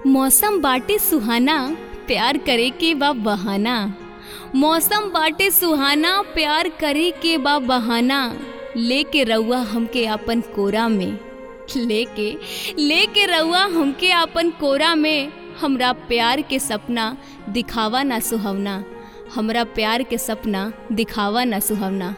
मौसम बाटे सुहाना प्यार करे के बा बहाना मौसम बाटे सुहाना प्यार करे के बा बहाना लेके रउआ हमके अपन कोरा में लेके लेके रउआ हमके अपन कोरा में हमरा प्यार के सपना दिखावा ना सुहावना हमरा प्यार के सपना दिखावा ना सुहावना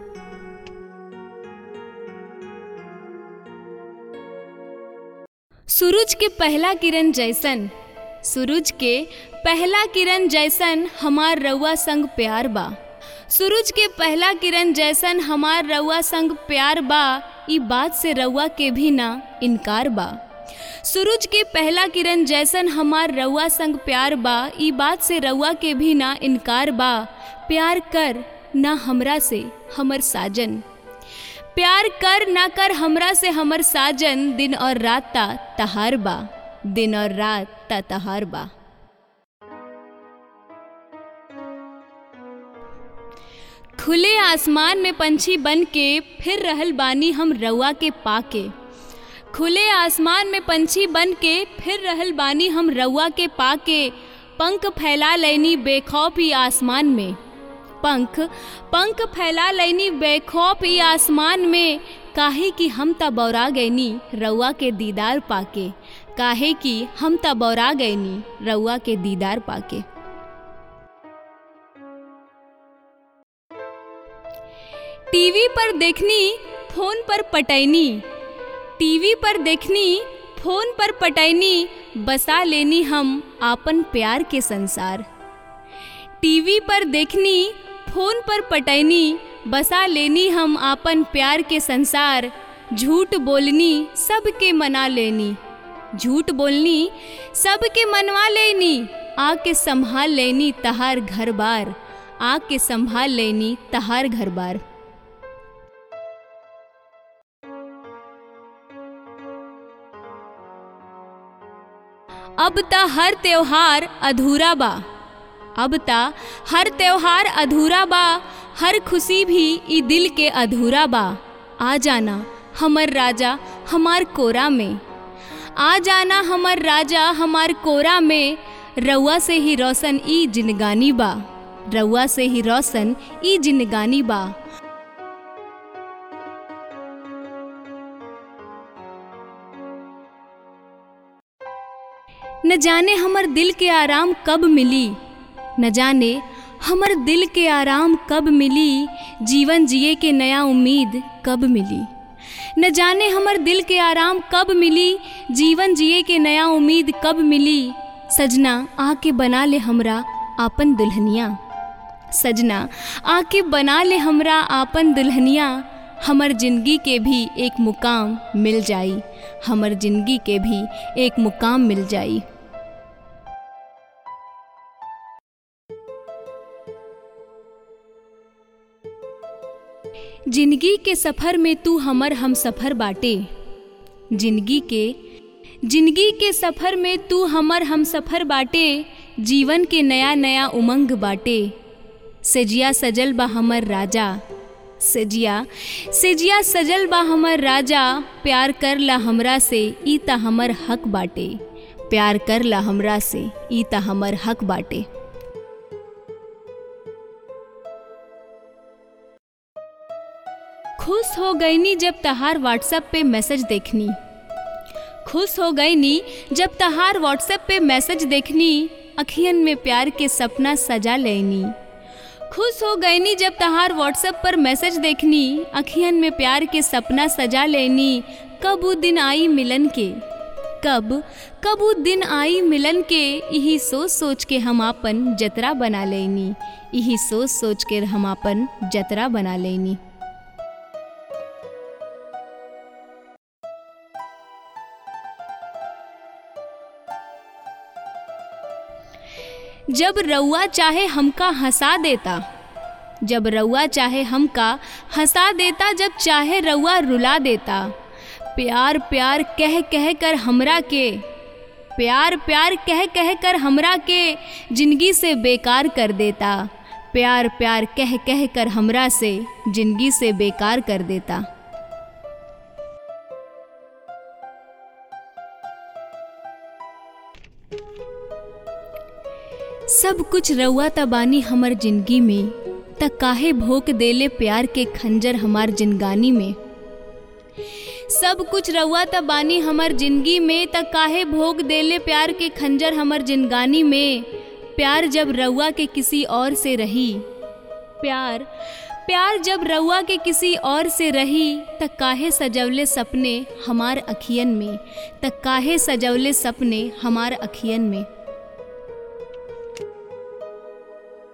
सूरज के पहला किरण जैसन सूरज के पहला किरण जैसन हमार रउआ संग प्यार बा सूरज के पहला किरण जैसन हमार रउआ संग प्यार बा ई बात से रउआ के भी ना इनकार बा सूरज के पहला किरण जैसन हमार रउआ संग प्यार बा ई बात से रउआ के भी ना इनकार बा प्यार कर ना हमरा से हमर साजन प्यार कर ना कर हमरा से हमर साजन दिन और रात ता तहार बा दिन और रात ता तहार बा खुले आसमान में पंछी बन के फिर रहल बानी हम रउआ के पाके खुले आसमान में पंछी बन के फिर रहल बानी हम रउआ के पाके पंख फैला लेनी बेखौफ ही आसमान में पंख पंख फैला लेनी बेखौफ ही आसमान में काहे कि हम त बौरा गैनी रउआ के दीदार पाके काहे कि हम त बौरा गैनी रउआ के दीदार पाके टीवी पर देखनी फोन पर पटैनी टीवी पर देखनी फोन पर पटैनी बसा लेनी हम आपन प्यार के संसार टीवी पर देखनी फोन पर पटैनी बसा लेनी हम आपन प्यार के संसार झूठ बोलनी सबके मना लेनी झूठ बोलनी सबके मनवा लेनी आके संभाल लेनी तहार घर बार आके संभाल लेनी तहार घर बार अब ता हर त्योहार अधूरा बा अब ता हर त्योहार अधूरा बा हर खुशी भी ई दिल के अधूरा बा आ जाना हमर राजा हमार कोरा में आ जाना हमर राजा हमार कोरा में रउआ से ही रोशन ई जिनगानी बा रउआ से ही रोशन ई जिनगानी बा न जाने हमर दिल के आराम कब मिली न जाने हमर दिल के आराम कब मिली जीवन जिए के नया उम्मीद कब मिली न जाने हमर दिल के आराम कब मिली जीवन जिए के नया उम्मीद कब मिली सजना आके बना ले हमरा आपन दुल्हनिया सजना आके बना ले हमरा आपन दुल्हनिया हमर जिंदगी के भी एक मुकाम मिल जाई हमर जिंदगी के भी एक मुकाम मिल जाई जिंदगी के सफ़र में तू हमर हम सफ़र बाटे जिंदगी के जिंदगी के सफ़र में तू हमर हम सफ़र बाटे जीवन के नया नया उमंग बाटे सेजिया सजल बा हमर राजा सेजिया सेजिया सजल बा हमर राजा प्यार कर ला हमरा से ई त हमर हक बाटे प्यार कर ला हमरा से ई त हमर हक बाटे खुश हो गईनी जब तहार व्हाट्सएप पे मैसेज देखनी खुश हो गईनी जब तहार व्हाट्सएप पे मैसेज देखनी अखियन में प्यार के सपना सजा लेनी खुश हो गईनी जब तहार व्हाट्सएप पर मैसेज देखनी अखियन में प्यार के सपना सजा लेनी कब वो दिन आई मिलन के कब कब वो दिन आई मिलन के यही सोच सोच के हम आपन जतरा बना लेनी यही सोच सोच के हम आपन जतरा बना लेनी जब रउआ चाहे हमका हंसा देता जब रउआ चाहे हमका हंसा देता जब चाहे रउआ रुला देता प्यार प्यार कह कह कर हमरा के प्यार प्यार कह कह कर हमरा के जिंदगी से बेकार कर देता प्यार प्यार कह कह कर हमरा से जिंदगी से बेकार कर देता सब कुछ रउआ त बानी हमर जिंदगी में त काहे भोक देले प्यार के खंजर हमार जिनगानी में सब कुछ रउआ त बानी हमर जिंदगी में त काहे भोग देले प्यार के खंजर हमर जिनगानी में प्यार जब रउआ के किसी और से रही प्यार प्यार जब रउआ के किसी और से रही त काहे सजवले सपने हमार अखियन में त काहे सजवले सपने हमार अखियन में